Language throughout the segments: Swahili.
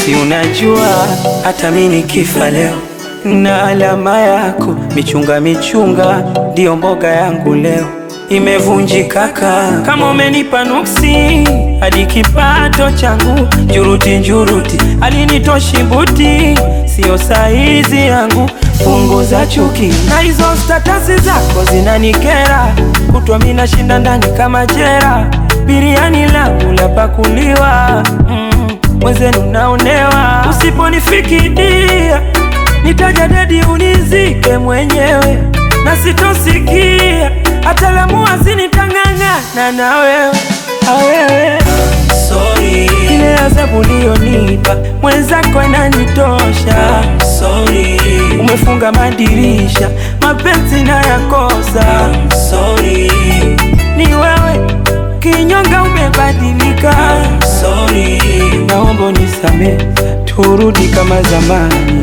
Si unajua hata mimi nikifa leo na alama yako michunga michunga, ndiyo mboga yangu leo imevunjika kaka. Kama umenipa nuksi hadi kipato changu njuruti njuruti, alinitoshi buti, siyo saizi yangu. Punguza chuki na hizo statasi zako zinanikera, kutwa mimi nashinda ndani kama jera, biriani langu la pakuliwa mm, mwenzenu naonewa, usiponifikiria nitaja dedi unizike mwenyewe, na sitosikia hata lamua zinitang'ang'ana na wewe awewe Sorry, ile adhabu uliyonipa mwenzako inanitosha. sorry, Umefunga madirisha, mapenzi nayakosa. sorry, Ni wewe kinyonga, umebadilika. sorry. Naomba unisamehe, turudi kama zamani.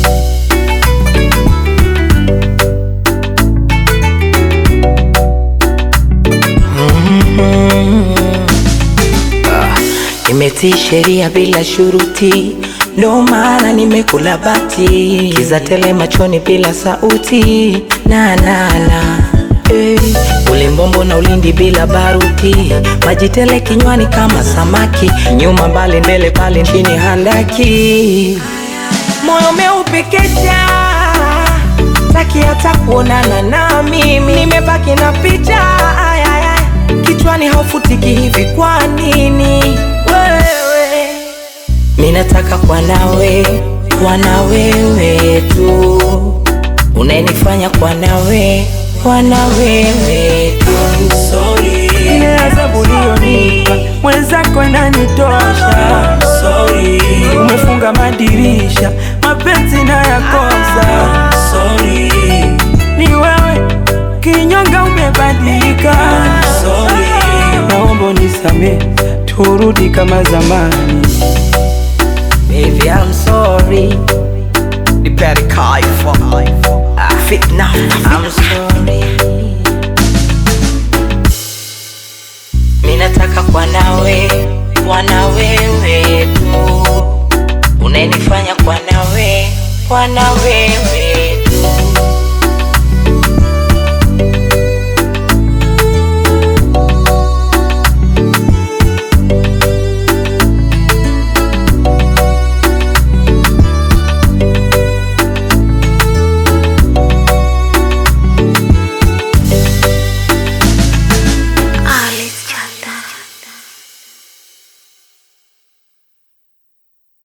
Nimetii sheria bila shuruti, ndo maana nimekula bati, kiza tele machoni bila sauti na na na eh, ulimbombo na ulindi bila baruti, maji tele kinywani kama samaki, nyuma mbali mbele pale chini handaki, moyo umeupekecha taki hata kuonana na mimi, nimebaki na picha ay, ay, ay. kichwani haufutiki hivi, kwa nini wewe? Mimi nataka kwa nawe, kwa na wewe tu, unayenifanya kwa nawe, kwa na wewe tu. Sorry, Ile adhabu uliyonipa mwenzako inanitosha. sorry, Umefunga madirisha, mapenzi nayakosa. sorry, Ni wewe kinyonga, umebadilika. sorry. Naomba unisamehe, turudi kama zamani. Baby, I'm sorry. The better call you for I fit now. I'm sorry. Mimi nataka kwa nawe, kwa na wewe tu. Unayenifanya kwa nawe, kwa na wewe